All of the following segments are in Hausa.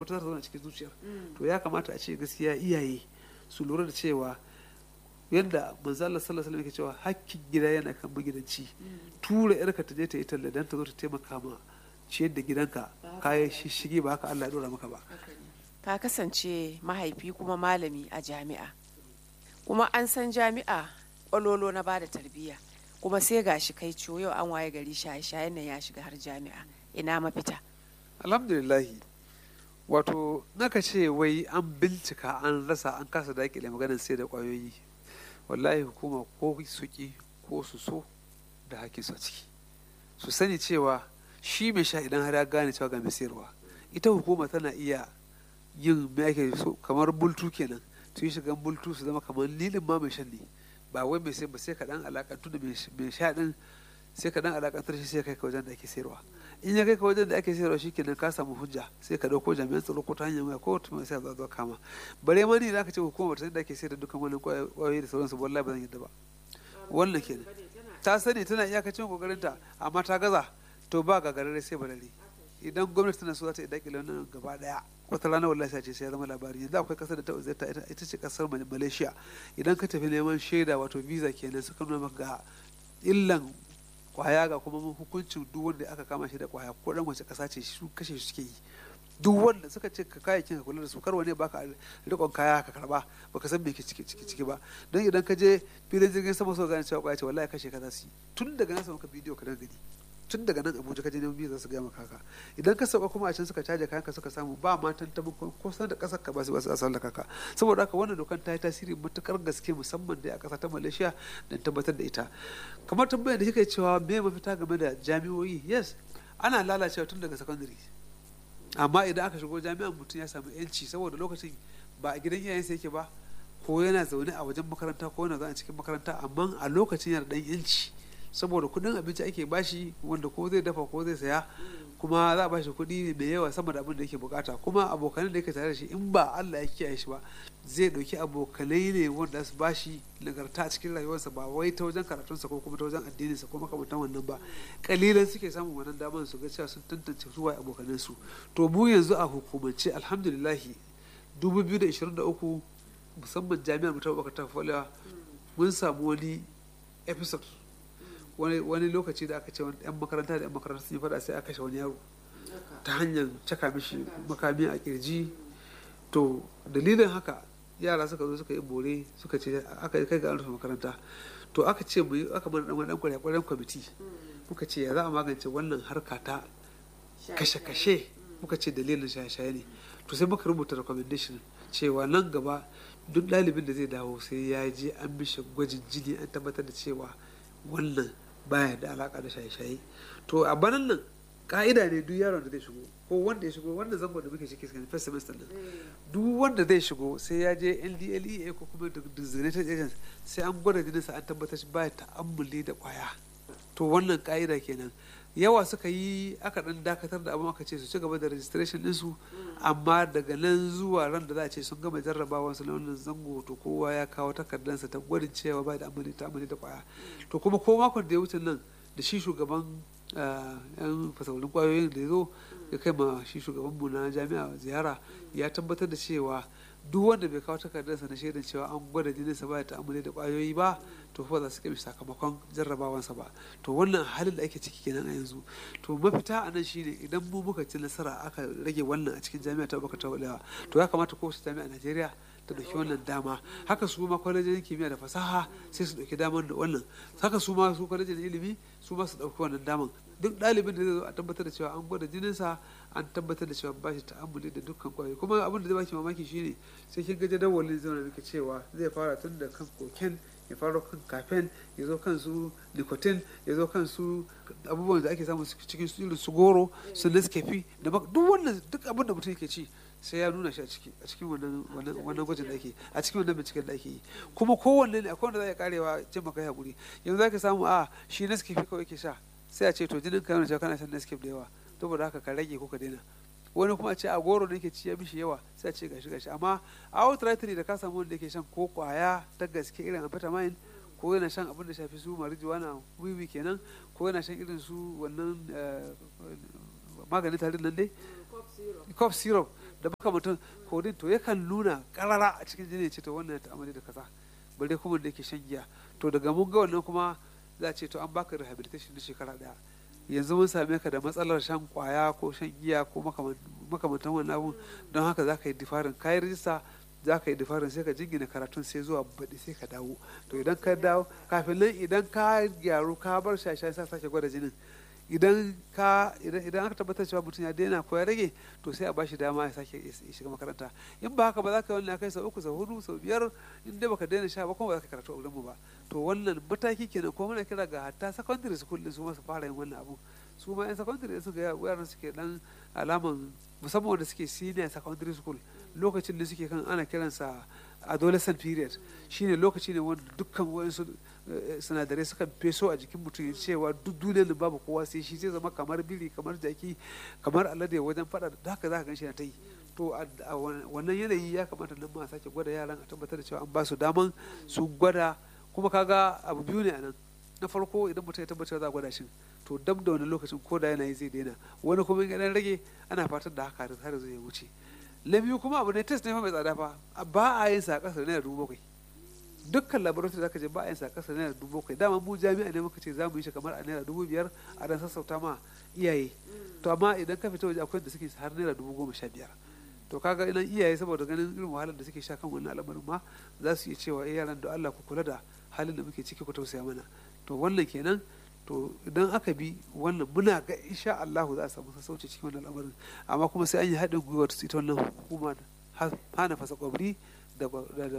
wata za ta zauna cikin zuciyar to ya kamata a ce gaskiya iyaye su lura da cewa yadda manzo Allah sallallahu alaihi wasallam yake cewa hakkin gida yana kan magidanci tura yarka ta je ta yi talla dan ta zo ta taimaka ma ciyar da gidanka kayan shishige ba haka Allah ya dora maka ba ka kasance mahaifi kuma malami a jami'a kuma an san jami'a ƙwalolo na bada tarbiyya kuma sai gashi kai ciwo yau an waye gari shaye-shayen nan ya shiga har jami'a ina mafita alhamdulillahi wato naka ce wai an bincika an rasa an kasa dakile maganar sai da kwayoyi wallahi hukuma ko su ki ko su so da hakin su a ciki su sani cewa shi mai sha idan har ya gane cewa ga mai sayarwa ita hukuma tana iya yin me ake so kamar bultu kenan su yi shigan bultu su zama kamar lilin ma mai shan ne ba wai mai sai ba sai kaɗan alakantu da mai sha ɗin sai kaɗan alakantar shi sai kai ka wajen da ake sayarwa in ya kai ka wajen da ake sayarwa shi kenan ka samu hujja sai ka ɗauko jami'an tsaro ko ta hanyar waya ko ta sai a zo kama bare ma ni da aka ce hukumar ta da ake sayar da dukkan wannan kwayoyi da sauransu wallahi ba zan yadda ba wannan kenan ta sani tana iyakacin kokarinta amma ta gaza to ba gagarare sai balare idan gwamnati tana so za ta yi dakile wannan gaba daya wata rana wallahi sai ce sai ya zama labari yanzu akwai kasar da ta uzurta ita ce kasar malaysia idan ka tafi neman shaida wato visa kenan suka nuna maka ga illan kwaya ga kuma hukuncin duk wanda aka kama shi da kwaya ko dan wace kasa ce su kashe shi suke yi duk wanda suka ce ka kayayyakin ka kula da su kar wani baka rikon kaya ka karba baka san me ke ciki ciki ciki ba don idan ka je filin jirgin sama so gane cewa kwaya ce wallahi kashe ka za su yi tun daga nan sama ka bidiyo ka dan gani tun daga nan abuja ka je neman biyu za su gaya maka haka idan ka sauka kuma a can suka caje kayan ka suka samu ba ma tantamin ko san da kasar ka ba su ba su asal da kaka saboda haka wannan dokan ta yi tasiri matukar gaske musamman da a kasa ta malaysia don tabbatar da ita kamar tambayar da kika cewa me mafita game da jami'o'i yes ana lalacewa tun daga secondary amma idan aka shigo jami'an mutum ya samu yanci saboda lokacin ba a gidan iyayensa yake ba ko yana zaune a wajen makaranta ko yana zaune a cikin makaranta amma a lokacin yana dan yanci saboda kudin abinci ake bashi wanda ko zai dafa ko zai saya kuma za a bashi kuɗi mai yawa sama da abin da yake bukata kuma abokanan da yake tare da shi in ba Allah ya kiyaye shi ba zai ɗauki abokanai ne wanda su bashi nagarta a cikin rayuwarsa ba wai ta wajen karatunsa ko kuma ta wajen addininsa ko makamantan wannan ba kalilan suke samun wannan damar su ga cewa sun tantance su waye abokanan su to mu yanzu a hukumance alhamdulillahi 2023 musamman jami'ar mu ta bakata folewa mun samu wani episode wani lokaci da aka ce wani yan makaranta da yan makaranta sun yi fada sai aka kashe wani yaro ta hanyar caka mishi makami a kirji to dalilin haka yara suka zo suka yi bore suka ce aka kai ga rufe makaranta to aka ce mu aka mana dan dan kwarya kwaryan kwamiti muka ce ya za a magance wannan harka ta kashe-kashe muka ce dalilin shaye-shaye ne to sai muka rubuta recommendation cewa nan gaba duk ɗalibin da zai dawo sai ya je an mishi gwajin jini an tabbatar da cewa wannan baya da alaka da shaye-shaye to a banan nan ka'ida ne duk yaron da zai shigo ko wanda ya shigo wanda zango da muke ciki first semester nan duk wanda zai shigo sai ya je LDLEA ko kuma designated agent sai an gwada jininsa an tabbatar shi baya ta'ammuli da kwaya to wannan ka'ida kenan yawa suka yi aka dan dakatar da abin aka ce su ci gaba da registration ɗinsu amma daga nan zuwa ran da za a ce sun gama jarrabawa su na wannan zango to kowa ya kawo takardarsa ta gwadin cewa ba da amali ta amali da kwaya to kuma ko makon da ya wuce nan da shi shugaban yan fasaulin kwayoyin da ya zo ya kai ma shi shugabanmu na jami'a ziyara ya tabbatar da cewa duk wanda bai kawo takardarsa na shaidan cewa an gwada jininsa ba ya ta'amuli da kwayoyi ba to fa za su kai sakamakon jarrabawansa ba to wannan halin da ake ciki kenan a yanzu to mafita a nan shine idan mu muka ci nasara aka rage wannan a cikin jami'a ta baka ta to ya kamata kowace jami'a a Najeriya ta ɗauki wannan dama haka su ma kwalejin kimiyya da fasaha sai su ɗauki damar da wannan haka su ma su kwalejin ilimi su ma su ɗauki wannan daman duk ɗalibin da zai zo a tabbatar da cewa an gwada jininsa an tabbatar da cewa ba shi ta'ammuli da dukkan kwayoyi kuma abin da zai baki mamaki shine sai kin ga jadawalin zai miki cewa zai fara tun da kan koken ya fara kan kafen ya zo kan su nicotine ya zo kan su abubuwan da ake samu cikin su irin su goro su nescafe da duk wannan duk abin da mutum yake ci sai ya nuna shi a ciki a cikin wannan wannan gwajin da ake a cikin wannan binciken da ake yi kuma kowanne ne akwai wanda za ya karewa jin maka ya hakuri yanzu za ka samu a shi nescafe kawai yake sha sai a ce to jinin ka yana cewa kana shan nescafe da yawa saboda haka ka rage ko ka daina wani kuma a ce a goro da yake ci ya mishi yawa sai a ce gashi gashi amma a outrightly da ka samu wanda yake shan ko kwaya ta gaske irin amphetamine ko yana shan abin da shafi su marijuana wiwi kenan ko yana shan irin su wannan maganin tarin nan dai cough syrup da makamantan kodin to yakan nuna karara a cikin jini ce to wannan ya ta'amali da kaza bare kuma da yake shan giya to daga mun ga wannan kuma za a ce to an baka rehabilitation na shekara daya yanzu mun same ka da matsalar shan kwaya ko shan giya ko makamantan wannan abun don haka za ka yi difarin kayi rijista za ka yi difarin sai ka jingina karatun sai zuwa baɗi sai ka dawo to idan ka dawo kafin nan idan ka gyaru ka bar shasha sai sake gwada jinin idan ka idan aka tabbatar cewa mutum ya daina ko ya rage to sai a ba shi dama ya sake shiga makaranta in ba haka ba za ka yi wannan kai sau uku sau hudu sau biyar in dai baka daina sha ba kuma ba za ka karatu a wurin mu ba to wannan mataki kenan ko muna kira ga hatta secondary school din su ma su fara yin wannan abu su ma yan secondary su ga yaran suke dan alaman musamman wanda suke senior secondary school lokacin da suke kan ana kiransa adolescent period shine lokaci ne wanda dukkan wayansu sinadarai sukan feso a jikin mutum cewa duk duniyar babu kowa sai shi zai zama kamar biri kamar jaki kamar alade wajen fada da haka za ka gan shi na ta yi to a wannan yanayi ya kamata nan ma sake gwada yaran a tabbatar da cewa an ba su daman su gwada kuma kaga abu biyu ne a nan na farko idan mutum ya tabbatar za a gwada shi to dab da wani lokacin ko da yanayi zai daina wani kuma in dan rage ana fatan da haka har zai wuce na biyu kuma abu ne test ne fa mai tsada fa ba a yin sa a kasar naira dubu bakwai dukkan laboratory zaka je ba a yin sa a kasar naira dubu bakwai dama mu jami'a ne muka ce za mu yi shi kamar a naira dubu biyar a dan sassauta ma iyaye to amma idan ka fita waje akwai da suke har naira dubu goma sha biyar to kaga idan iyaye saboda ganin irin wahalar da suke sha kan wannan al'amarin ma za su iya cewa eh yaran da Allah ku kula da halin da muke ciki ku tausaya mana to wannan kenan to idan aka bi wannan muna ga insha Allah za a samu sassauci cikin wannan al'amarin amma kuma sai an yi haɗin gwiwar ita wannan hukuma hana fasa kwabri da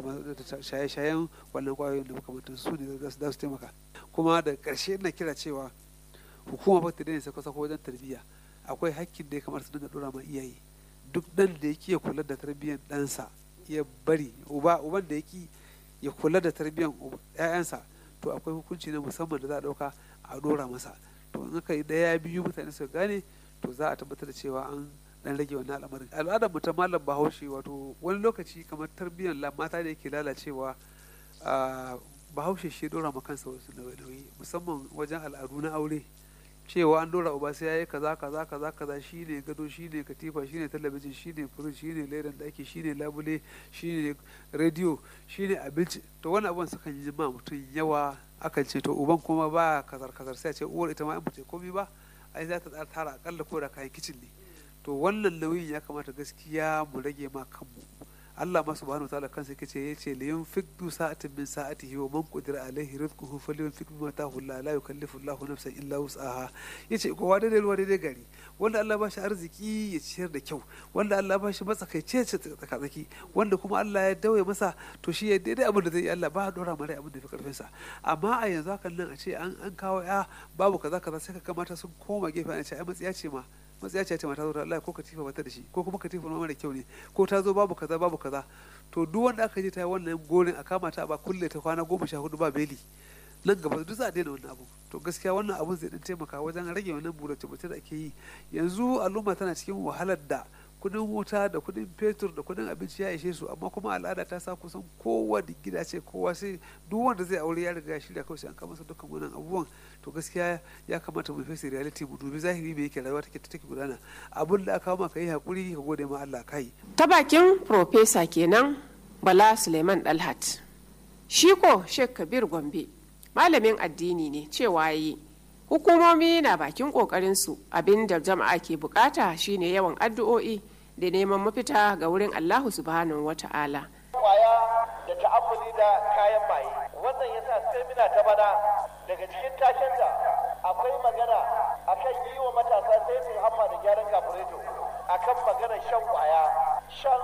shaye-shayen wannan kwayoyin da makamantan su ne za su taimaka kuma da ƙarshe na kira cewa hukuma ba ta daina sako-sako wajen tarbiyya akwai hakkin da ya kamata su dinga dora ma iyaye duk dan da yake ya kula da tarbiyyar ɗansa ya bari uba uban da yake ya kula da tarbiyyar ƴaƴansa to akwai hukunci na musamman da za a ɗauka a dora masa to in aka yi ɗaya biyu mutane su gane to za a tabbatar da cewa an dan rage wannan al'amarin al'adar mu ta malam bahaushe wato wani lokaci kamar tarbiyyar mata da yake lalacewa bahaushe shi dora ma kansa wasu nauyi musamman wajen al'adu na aure cewa an dora uba sai yayi kaza kaza kaza kaza shine gado shine katifa shine talabijin shine furij shine ledan daki shine labule shine rediyo shine abinci to wani abun sukan yi ma mutum yawa akan ce to uban kuma ba kazar kazar sai a ce uwar ita ma in ba komai ba ai za ta tara akalla ko da kayan kicin ne to wannan nauyin ya kamata gaskiya mu rage ma kanmu Allah ma subhanahu wataala kansa yake ce yace li yunfiq du sa'atin min sa'atihi wa man qadira alaihi rizquhu falyunfiq mimma ataahu Allah la yukallifu Allahu nafsan illa wus'aha yace kowa da ruwa daidai gari wanda Allah ba shi arziki ya ciyar da kyau wanda Allah ba shi matsakaice ce tsakatsaki wanda kuma Allah ya dawaye masa to shi ya daidai abin da zai yi Allah ba dora mara abin da fi karfin sa amma a yanzu hakan nan a ce an kawo ya babu kaza kaza sai ka kamata sun koma gefe ana ce ai matsiya ce ma matsaya ce mata zo da Allah ko katifa bata da shi ko kuma katifa ma mara kyau ne ko ta zo babu kaza babu kaza to duk wanda aka je ta yi wannan gorin a kama ta ba kulle ta kwana goma sha hudu ba beli nan gaba duk za a daina wannan abu to gaskiya wannan abun zai dan taimaka wajen rage wannan burace burace da ake yi yanzu al'umma tana cikin wahalar da kudin wuta da kudin fetur da kudin abinci ya ishe su amma kuma al'ada ta sa kusan kowa da gida ce kowa sai duk wanda zai aure ya riga ya shirya kawai sai an kama masa dukkan wannan abubuwan to gaskiya ya kamata mu face reality mu dubi zahiri me yake rayuwa take take gudana abun da aka maka yi hakuri ka gode ma Allah kai ta bakin profesa kenan Bala Suleiman Dalhat shi ko Sheikh Kabir Gombe malamin addini ne cewa yi hukumomi na bakin kokarinsu abin da jama'a ke bukata shine yawan addu'o'i da neman mafita ga wurin allahu subhanahu wa ta'ala kwaya da ta'ammuli da kayan maye wannan yasa semina ta bana daga cikin tashin da akwai magana akan yi wa matasa sai hamma da gyaran kafureto akan maganar shan kwaya shan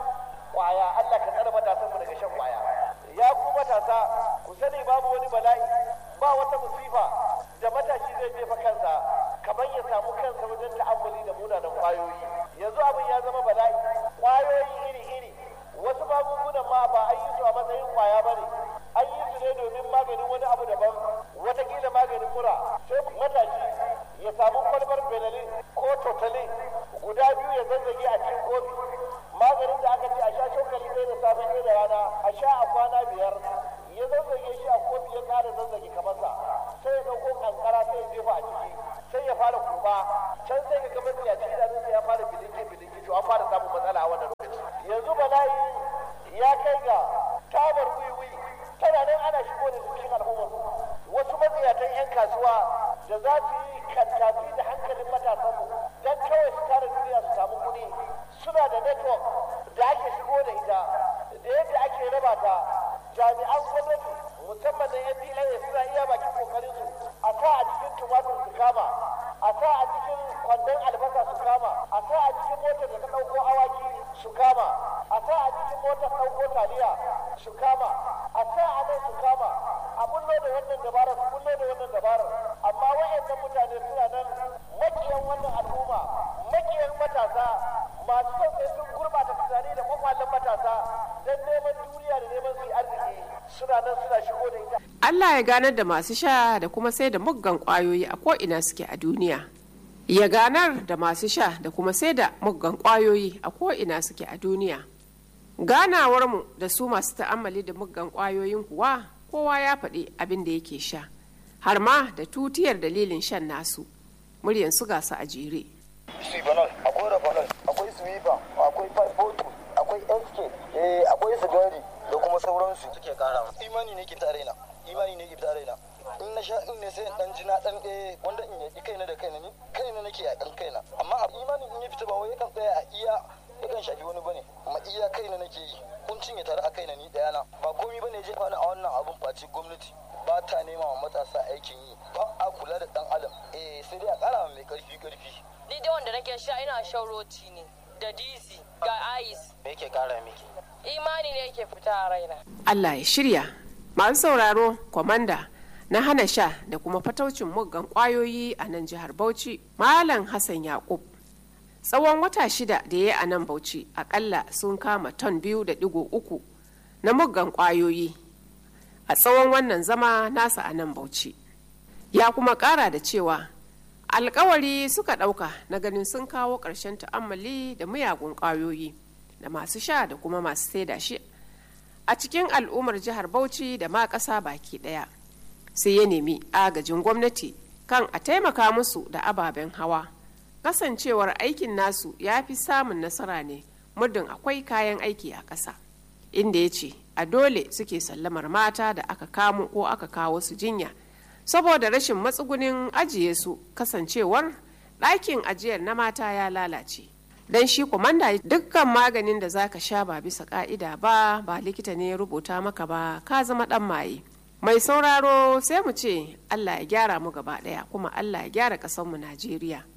kwaya allah ka tsare matasanmu daga shan kwaya ya ku matasa ku sani babu wani bala'i ba wata musifa da matashi zai jefa kansa kamar ya samu kansa wajen ta'ammuli da munanan kwayoyi yanzu abin ya zama bala'i kwayoyi iri-iri wasu magungunan ma ba an yi su a matsayin kwaya ba ne an yi su ne domin maganin wani abu daban watakila maganin mura sai matashi ya samu kwalbar benelin ko totalin guda biyu ya zazzage a cikin kofi maganin da aka ce a sha cokali ɗaya da safe ɗaya da rana a sha a kwana biyar ya zazzage shi a kofi ya ƙara zazzage kamar sa sai ya ɗauko kankara sai ya jefa a ciki sai ya fara kuma can sai ka gama ya ci idanunsa ya fara bilinki bilinki to an fara samun matsala a bala'i ya kai ga tabar wiwi tana nan ana shigo da cikin al'ummar wasu matsiyatan 'yan kasuwa da za su yi kantafi da hankalin matasanmu don kawai su tara duniya su samu kuɗi suna da network da ake shigo da ita da yadda ake raba ta jami'an gwamnati musamman na yan filaye suna iya bakin kokarin su a sa a cikin tumatur su kama a sa a cikin kwandon albasa su kama a sa a cikin motar da ta ɗauko awaki su kama a sa a cikin motar ɗauko taliya su kama a sa a nan su kama a bullo da wannan dabarar su bullo da wannan dabarar amma wa'annan mutane suna nan makiyan wannan al'umma makiyan matasa masu son sai sun gurbata tunani da kwakwalen matasa don neman duniya da neman su arziki suna nan suna shigo da ita Allah ya ganar da masu sha da kuma sai da muggan kwayoyi a ko'ina suke a duniya. Ya ganar da masu sha da kuma sai da muggan kwayoyi a ko'ina suke a duniya. Ganawarmu da su masu ta'ammali da muggan kwayoyin kuwa kowa ya faɗi abin da yake sha, har ma da tutiyar dalilin shan nasu. Muryan su gasa a jere. Sibanol, akwai Rabanol, akwai Swiba, akwai Five akwai SK, akwai Sigari da kuma sauransu suke kara imani ne ke ta raina imani ne ke ta raina in na sha in ne sai dan ji na dan ɗaya wanda in yaki kaina da kaina ni kaina nake yakan kaina amma imani in ya fita ba wai yakan tsaya a iya yakan shafi wani bane amma iya kaina nake yi kuncin ya tare a kaina ni ɗaya na ba komai bane jefa ni a wannan abun face gwamnati ba ta nema wa matasa aikin yi ba a kula da dan adam eh sai dai a kara mai karfi karfi ni dai wanda nake sha ina shan roti ne da dizi ga ice me yake kara miki imani ne yake fita a raina Allah ya shirya. Masu sauraro, kwamanda na hana sha da kuma fataucin muggan kwayoyi a nan jihar Bauchi, Malam Hassan Yakub. Tsawon wata shida da ya yi a nan Bauchi, akalla sun kama ton biyu da digo uku na muggan kwayoyi a tsawon wannan zama nasa a nan Bauchi. Ya kuma kara da cewa alkawari suka ɗauka na ganin sun kawo ƙarshen ta'ammali da miyagun kwayoyi. da masu sha da kuma masu saida shi a cikin al'ummar jihar bauchi da ma ƙasa baki ɗaya sai ya nemi agajin gwamnati kan a taimaka musu da ababen hawa kasancewar aikin nasu ya fi samun nasara ne muddin akwai kayan aiki a ƙasa inda ya ce a dole suke sallamar mata da aka kamo ko aka kawo su jinya saboda rashin matsugunin ajiye su kasancewar ɗakin ajiyar na mata ya lalace dan shi kwamanda dukkan maganin da zaka sha ba bisa ka'ida ba ba likita ne ya rubuta maka ba ka zama dan maye mai sauraro sai mu ce allah ya gyara mu gaba daya kuma allah ya gyara mu najeriya